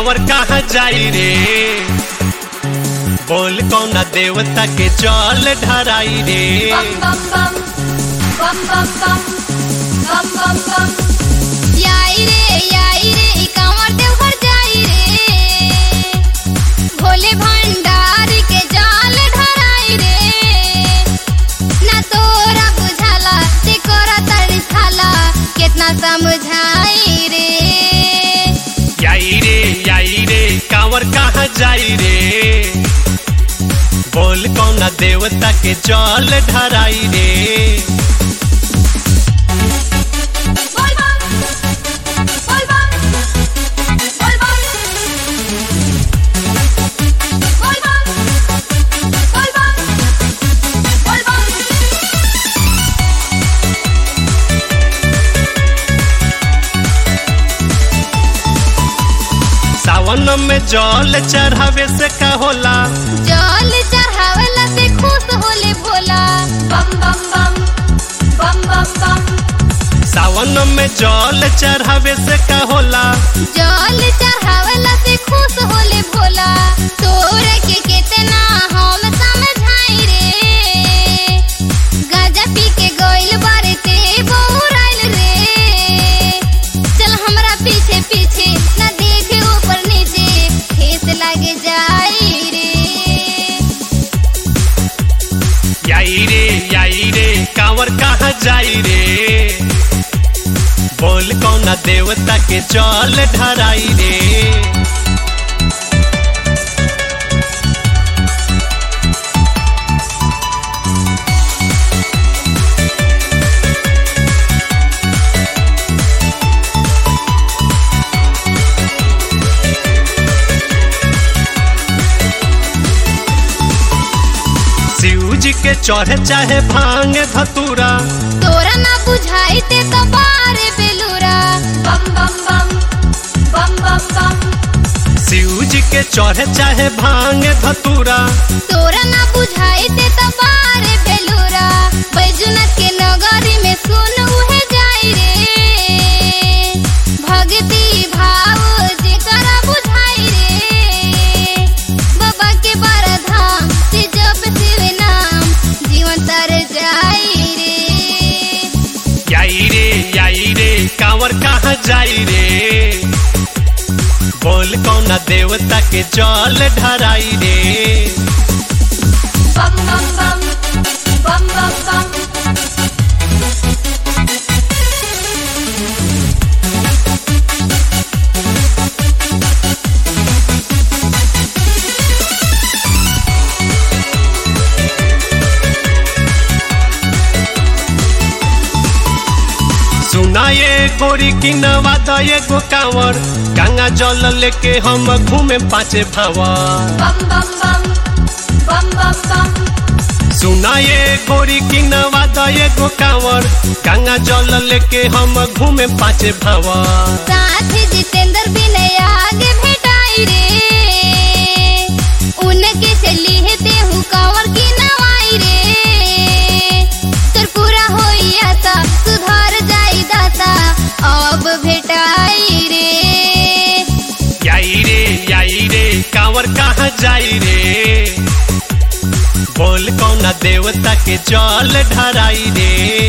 कांवर कहाँ जाई रे बोल कौना देवता के जल ढराई रे bum bum bum bum bum bum bum bum bum याई रे याई रे ई कांवर देवघर जाई रे भोले भंडार के जाल ढराई रे ना तोरा बुझाला ते कोरा तड़िसाला कितना समझाई रे याई रे याई रे कांवर कहाँ जाई रे बोल कौना देवता के जल ढराई रे bol bum bol bum bol bum bol bum bol bum bol bum सावन में जल चढ़ावे से का होला जल चढ़ावला से खुश होले Bhola bum bum bum bum bum bum सावन में जल चढ़ावे से का होला जल चढ़ावला से खुश होले भोला तोर के कितना हम समझाई रे गाजा पी के गइल बारे ते बौराइल रे चल हमरा पीछे पीछे ना देखे ऊपर नीचे ठेस लागे जाई रे याई रे याई रे कांवर कहाँ जाई रे बोल कौना देवता के जल ढराई रे शिव जी के चढ़े चाहे भांग धतूरा तोरा ना बुझाई ते तो बारे बेलूरा bum bum bum bum bum bum Shiv जी के चढ़े चाहे भांग धतूरा तोरा ना बुझाई ते तो बारे बेलूरा बैजुनाथ के नगरी में सुन उहे जाई रे भक्ति भाव जेकरा बुझाई रे बाबा के बारा धाम से जप शिव नाम जीवन तर जाई रे याई रे याई रे कांवर कहाँ जाई रे बोल कौना देवता के जल ढराई रे bum bum bum bum bum bum सुना ये गोरी की नवादा ये गो कांवर गंगा जल लेके हम घूमे पाँचे भावर bum bum bum bum bum bum सुना ये गोरी की नवादा ये गो कांवर गंगा जल लेके हम घूमे पाँचे भावर साथ जितेंद्र विनय आगे भेटाई रे उनके चली है देहू कंवर की नवाई रे तोर पूरा होई आशा सुधार जाई दाता अब भेटाई रे याई रे याई रे कांवर कहाँ जाई रे बोल कौना देवता के जल ढराई रे